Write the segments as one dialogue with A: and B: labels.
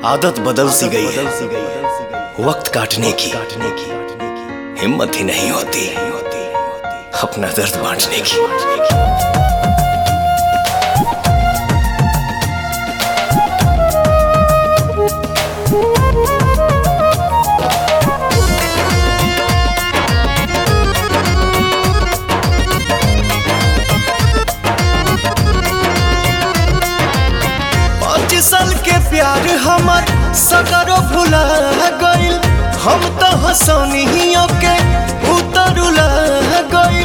A: आदत बदल सी गई है वक्त काटने की हिम्मत ही नहीं होती अपना दर्द बांटने की पाँच साल के प्यार हमर सकरो भुला गइल हम तो हंसनियों के उतरुला गइल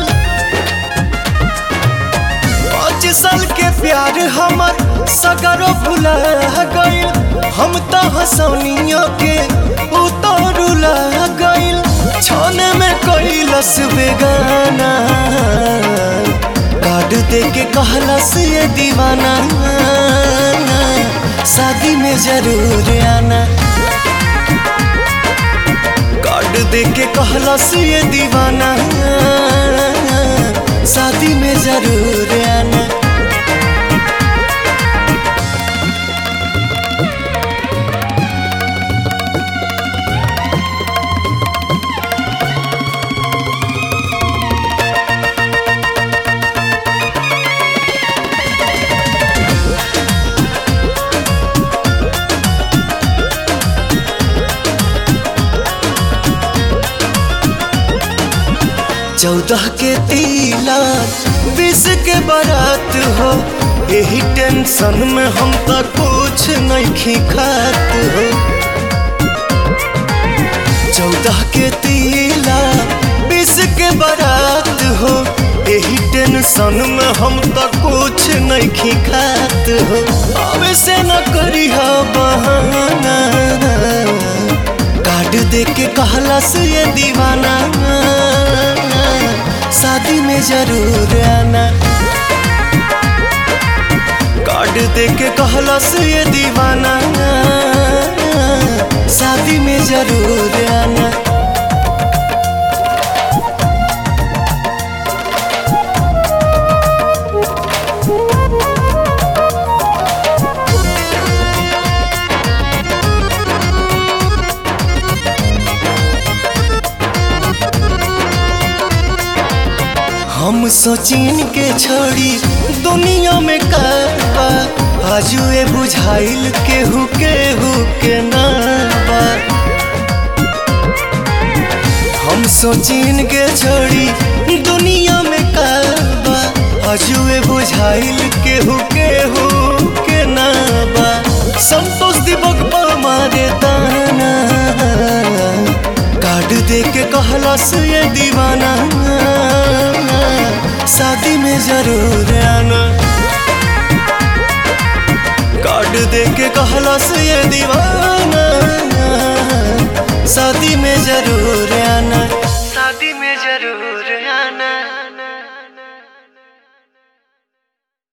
A: पाँच साल के प्यार हमर सकरो भुला गइल हम तो हंसनियों के उतरुला गइल छाने में कैलस बेगाना कार्ड दे के कहलस ये दीवाना शादी में जरूर आना कार्ड दे के कहलस ये दीवाना शादी में जरूर आना चौदह के तिलक बीस के बारात हो यही टेंशन में हम तो कुछ नहीं खात हो चौदह के तिलक बीस के बारात हो यही टेंशन में हम तो कुछ नहीं खात हो अब से न करी हो बहाना कार्ड दे के कहलस ये दीवाना शादी में जरूर आना कार्ड दे के कहलस ये दीवाना शादी में जरूर आना हम सोचिन के छोड़ी दुनिया में करबा आजुए बुझाइल केहू केहू के नाबा हम सोचिन के छोड़ी दुनिया में करबा आजुए बुझाइल केहू केहू के नाबा संतोष दिवक पर मारे दाना कार्ड दे के कहलस ये दीवाना शादी में जरूर आना कार्ड दे के कहलस ये दीवाना शादी में जरूर